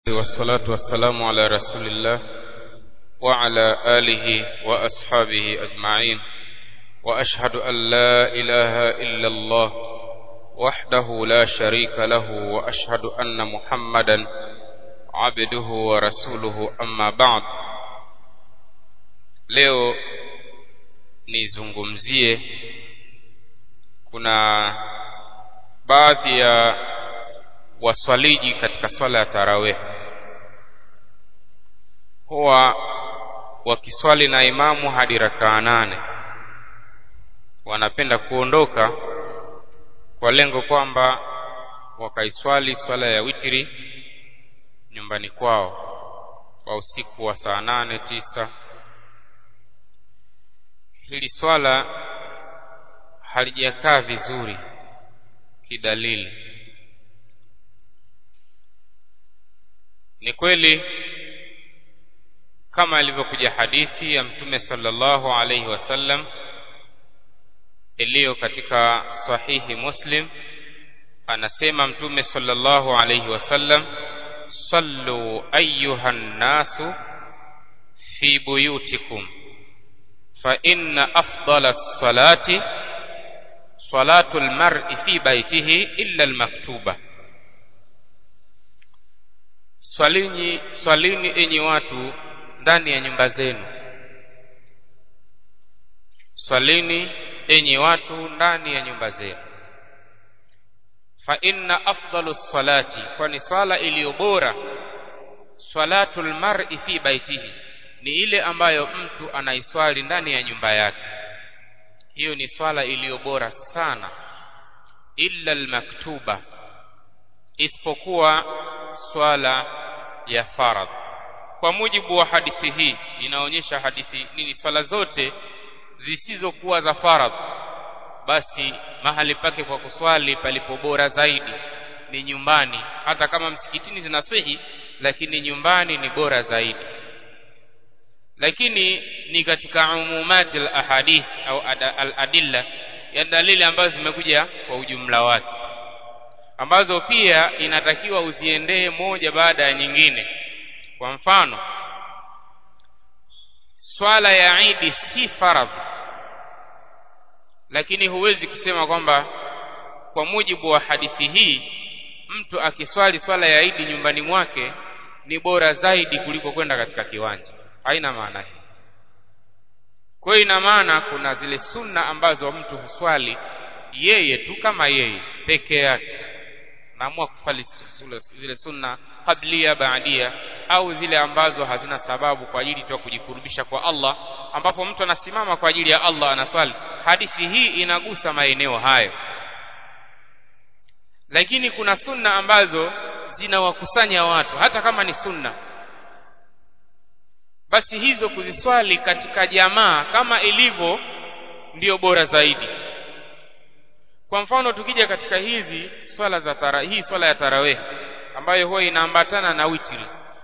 والصلاة والسلام على رسول الله وعلى آله وأصحابه أجمعين وأشهد أن لا إله إلا الله وحده لا شريك له وأشهد أن محمدا عبده ورسوله أما بعد leo nizungumzie kuna baadhi ya waswaliji katika swala ya tarawih huwa wakiswali na imamu hadi rakaa nane wanapenda kuondoka kwa lengo kwamba wakaiswali swala ya witiri nyumbani kwao kwa usiku wa saa nane tisa hili swala halijakaa vizuri kidalili ni kweli kama ilivyokuja hadithi ya mtume sallallahu alaihi wasallam iliyo katika sahihi muslim anasema mtume sallallahu alaihi wasallam sallu ayuha nnasu fi buyutikum fa inna afdala salati salatu lmari fi baitihi illa almaktuba swalini swalini enyi watu ndani ya nyumba zenu swalini enyi watu ndani ya nyumba zenu fa inna afdalu salati kwani swala iliyo bora salatu lmari fi baitihi ni ile ambayo mtu anaiswali ndani ya nyumba yake hiyo ni swala iliyo bora sana illa almaktuba isipokuwa swala ya faradh kwa mujibu wa hadithi hii inaonyesha hadithi nini swala zote zisizokuwa za faradh basi mahali pake kwa kuswali palipo bora zaidi ni nyumbani hata kama msikitini zinaswihi lakini nyumbani ni bora zaidi lakini ni katika umumati al-ahadith au al-adilla ya dalili ambazo zimekuja kwa ujumla wake ambazo pia inatakiwa uziendee moja baada ya nyingine kwa mfano swala ya Idi si faradhi lakini huwezi kusema kwamba kwa mujibu wa hadithi hii mtu akiswali swala ya Idi nyumbani mwake ni bora zaidi kuliko kwenda katika kiwanja haina maana hii kwa hiyo ina maana kuna zile sunna ambazo mtu huswali yeye tu kama yeye peke yake naamua kufali zile sunna qablia baadia au zile ambazo hazina sababu kwa ajili tu ya kujikurubisha kwa Allah ambapo mtu anasimama kwa ajili ya Allah anaswali hadithi hii inagusa maeneo hayo lakini kuna sunna ambazo zinawakusanya watu hata kama ni sunna basi hizo kuziswali katika jamaa kama ilivyo ndiyo bora zaidi kwa mfano tukija katika hizi swala za tara, hii swala ya tarawih ambayo huwa inaambatana na witri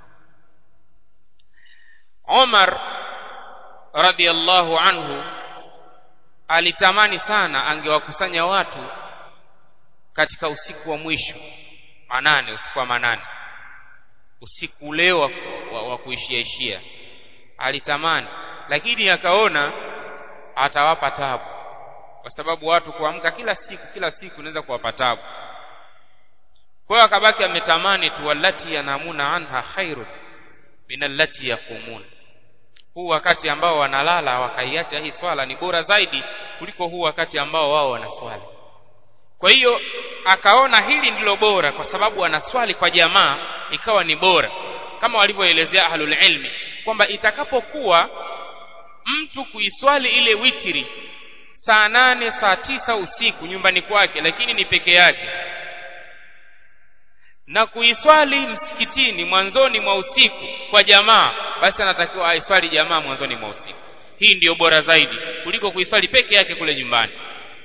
Omar radhiallahu anhu alitamani sana angewakusanya watu katika usiku wa mwisho manane usiku wa manane usiku ule wa, wa, wa kuishia ishia alitamani lakini akaona atawapa tabu kwa sababu watu kuamka kila siku kila siku inaweza kuwapa tabu kwa hiyo akabaki ametamani tu wallati yanamuna anha khairun min allati yaqumun huu wakati ambao wanalala wakaiacha hii swala ni bora zaidi kuliko huu wakati ambao wao wanaswali kwa hiyo akaona hili ndilo bora kwa sababu wanaswali kwa jamaa ikawa ni bora kama walivyoelezea ahlul ilmi kwamba itakapokuwa mtu kuiswali ile witiri saa nane saa tisa usiku nyumbani kwake lakini ni peke yake na kuiswali msikitini mwanzoni mwa usiku kwa jamaa basi anatakiwa aiswali jamaa mwanzoni mwa usiku hii ndiyo bora zaidi kuliko kuiswali peke yake kule nyumbani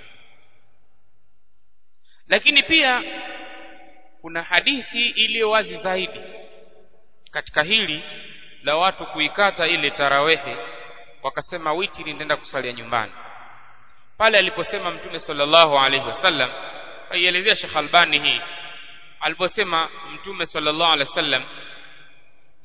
lakini pia kuna hadithi iliyo wazi zaidi katika hili la watu kuikata ile tarawehe wakasema witiri nitaenda kuswalia nyumbani pale aliposema mtume sallallahu alaihi wasallam aielezea Sheikh Albani hii aliposema mtume sallallahu alaihi wasallam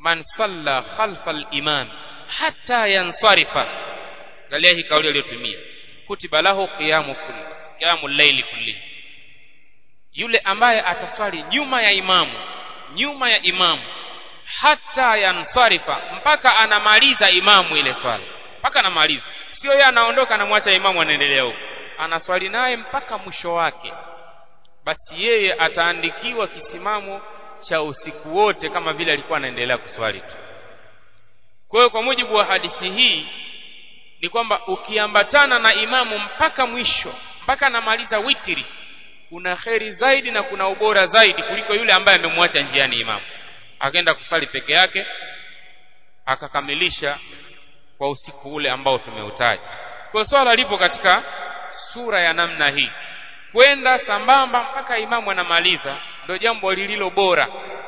man salla khalfa al-imam hatta yansarifa angalia hii kauli aliyotumia kutiba lahu qiyamu kulli qiyamu layli kulli yule ambaye ataswali nyuma ya imamu nyuma ya imamu hata yansarifa mpaka anamaliza imamu ile swala mpaka anamaliza sio yeye anaondoka anamwacha imamu anaendelea huko anaswali naye mpaka mwisho wake basi yeye ataandikiwa kisimamo cha usiku wote kama vile alikuwa anaendelea kuswali tu kwa hiyo kwa mujibu wa hadithi hii ni kwamba ukiambatana na imamu mpaka mwisho mpaka anamaliza witiri kuna kheri zaidi na kuna ubora zaidi kuliko yule ambaye amemwacha njiani imamu akaenda kusali peke yake akakamilisha kwa usiku ule ambao tumeutaja kwa swala lipo katika sura ya namna hii kwenda sambamba mpaka imamu anamaliza ndio jambo lililo bora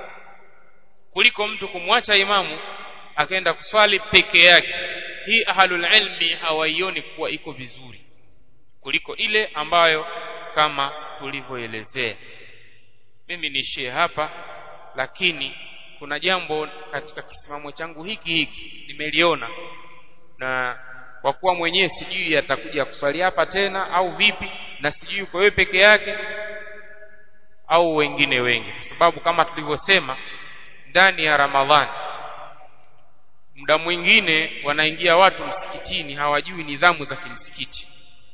kuliko mtu kumwacha imamu akaenda kuswali peke yake hii ahlul ilmi hawaioni kuwa iko vizuri kuliko ile ambayo kama tulivyoelezea mimi niishie hapa lakini kuna jambo katika kisimamo changu hiki hiki nimeliona na kwa kuwa mwenyewe sijui atakuja kuswali hapa tena au vipi na sijui uko wewe peke yake au wengine wengi kwa sababu kama tulivyosema ndani ya Ramadhani muda mwingine wanaingia watu msikitini hawajui nidhamu za kimsikiti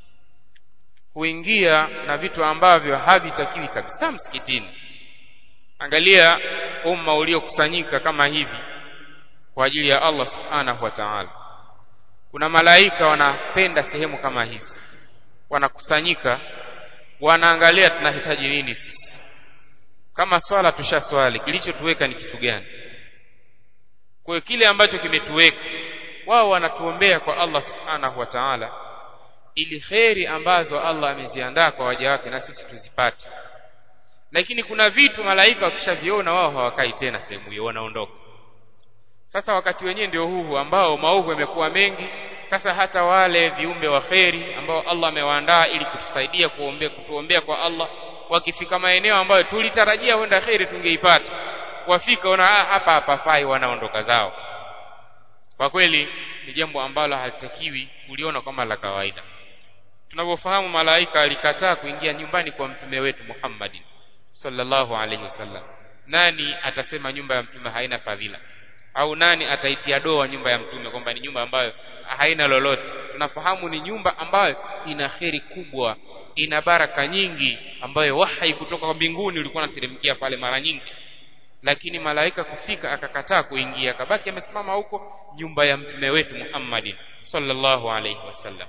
huingia na vitu ambavyo havitakiwi kabisa msikitini angalia umma uliokusanyika kama hivi kwa ajili ya Allah subhanahu wa ta'ala kuna malaika wanapenda sehemu kama hizi wanakusanyika wanaangalia tunahitaji nini sisi kama swala tushaswali kilichotuweka ni kitu gani kwa kile ambacho kimetuweka wao wanatuombea kwa Allah subhanahu wa ta'ala ili kheri ambazo Allah ameziandaa kwa waja wake na sisi tuzipate lakini kuna vitu malaika wakishaviona wao hawakai tena sehemu hiyo wanaondoka sasa wakati wenyewe ndio huu ambao maovu yamekuwa mengi sasa hata wale viumbe wa kheri ambao Allah amewaandaa ili kutusaidia kuombea kutuombea kwa Allah wakifika maeneo ambayo tulitarajia huenda kheri tungeipata wafika ona ah, hapa hapafai wanaondoka zao kwa kweli ni jambo ambalo halitakiwi kuliona kama la kawaida tunavyofahamu malaika alikataa kuingia nyumbani kwa mtume wetu Muhammadin sallallahu alaihi wasallam nani atasema nyumba ya mtume haina fadhila au nani ataitia doa nyumba ya mtume kwamba ni nyumba ambayo haina lolote tunafahamu ni nyumba ambayo ina kheri kubwa ina baraka nyingi ambayo wahai kutoka kwa mbinguni ulikuwa unateremkia pale mara nyingi lakini malaika kufika akakataa kuingia akabaki amesimama huko nyumba ya mtume wetu Muhammadin sallallahu alaihi wasallam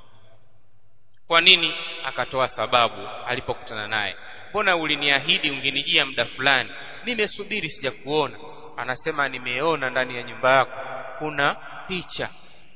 kwa nini akatoa sababu alipokutana naye mbona uliniahidi ungenijia muda fulani nimesubiri sijakuona anasema nimeona ndani ya nyumba yako kuna picha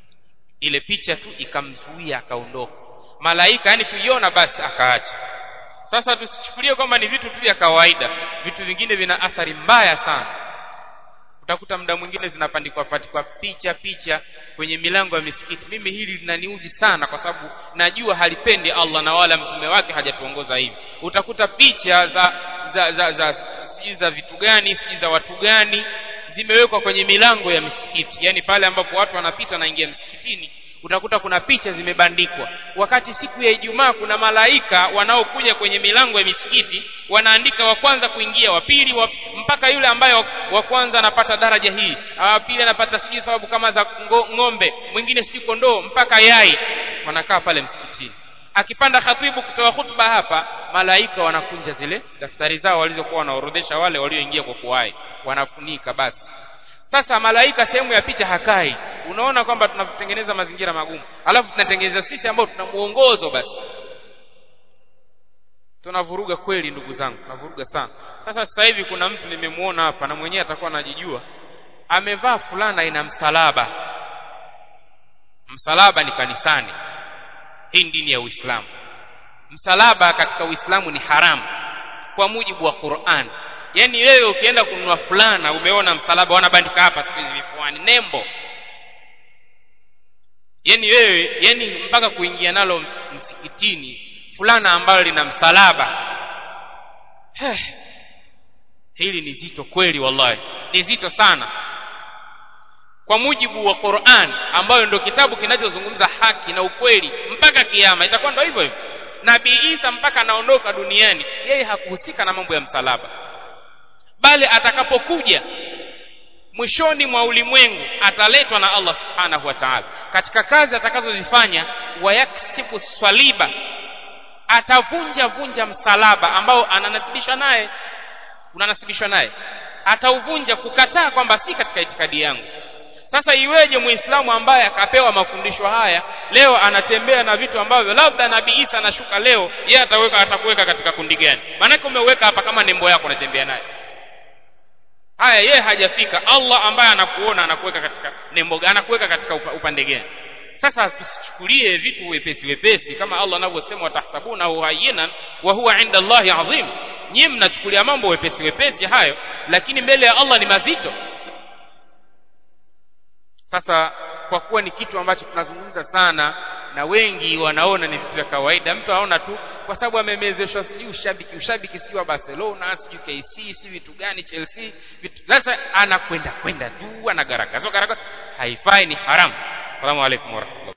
ile picha tu ikamzuia akaondoka malaika yani kuiona basi akaacha sasa tusichukulie kwamba ni vitu tu vya kawaida vitu vingine vina athari mbaya sana utakuta muda mwingine zinapandikwa patikwa picha picha kwenye milango ya misikiti mimi hili linaniudhi sana kwa sababu najua halipendi Allah na wala mtume wake hajatuongoza hivi utakuta picha za za za, za sijui za vitu gani sijui za watu gani zimewekwa kwenye milango ya misikiti yani pale ambapo watu wanapita naingia msikitini utakuta kuna picha zimebandikwa wakati siku ya Ijumaa kuna malaika wanaokuja kwenye milango ya misikiti wanaandika wa kwanza kuingia wa pili wa, mpaka yule ambaye wa kwanza anapata daraja hii wa pili anapata sijui sababu kama za ng'ombe mwingine sijui kondoo mpaka yai wanakaa pale msikitini akipanda khatibu kutoa hutuba hapa malaika wanakunja zile daftari zao walizokuwa wanaorodhesha wale walioingia kwa kuwai wanafunika basi sasa malaika sehemu ya picha hakai unaona kwamba tunatengeneza mazingira magumu alafu tunatengeneza sisi ambao tuna muongozo basi tunavuruga kweli ndugu zangu tunavuruga sana sasa sasa hivi kuna mtu nimemuona hapa na mwenyewe atakuwa anajijua amevaa fulana ina msalaba msalaba ni kanisani hii dini ya Uislamu msalaba katika Uislamu ni haramu kwa mujibu wa Qur'an yani wewe ukienda kununua fulana umeona msalaba wanabandika hapa siku hizi vifuani nembo yani wewe yani mpaka kuingia nalo msikitini fulana ambalo lina msalaba Heh. hili ni zito kweli wallahi ni zito sana kwa mujibu wa Qur'an ambayo ndio kitabu kinachozungumza haki na ukweli mpaka kiyama itakuwa ndio hivyo hivyo Nabii Isa mpaka anaondoka duniani yeye hakuhusika na mambo ya msalaba bali atakapokuja mwishoni mwa ulimwengu ataletwa na Allah subhanahu wa ta'ala katika kazi atakazozifanya wayaksibu swaliba atavunja vunja msalaba ambao ananasibishwa naye unanasibishwa naye atauvunja kukataa kwamba si katika itikadi yangu sasa iweje muislamu ambaye akapewa mafundisho haya leo anatembea na vitu ambavyo labda nabii Isa anashuka leo yeye ataweka atakuweka katika kundi gani maanake umeweka hapa kama nembo yako unatembea naye haya yeye hajafika Allah ambaye anakuona anakuweka katika nembo anakuweka katika upande gani sasa tusichukulie vitu wepesi wepesi kama Allah anavyosema watahsabunahu hayyinan wa huwa inda Allahi adhim nyinyi mnachukulia mambo wepesi wepesi hayo lakini mbele ya Allah ni mazito sasa kwa kuwa ni kitu ambacho tunazungumza sana na wengi wanaona ni vitu vya kawaida mtu aona tu kwa sababu amemezeshwa sijui ushabiki ushabiki sijui wa Barcelona sijui KC sijui vitu gani Chelsea vitu sasa anakwenda kwenda tu anagaragaza garagaza haifai ni haramu assalamu alaikum warahmatullahi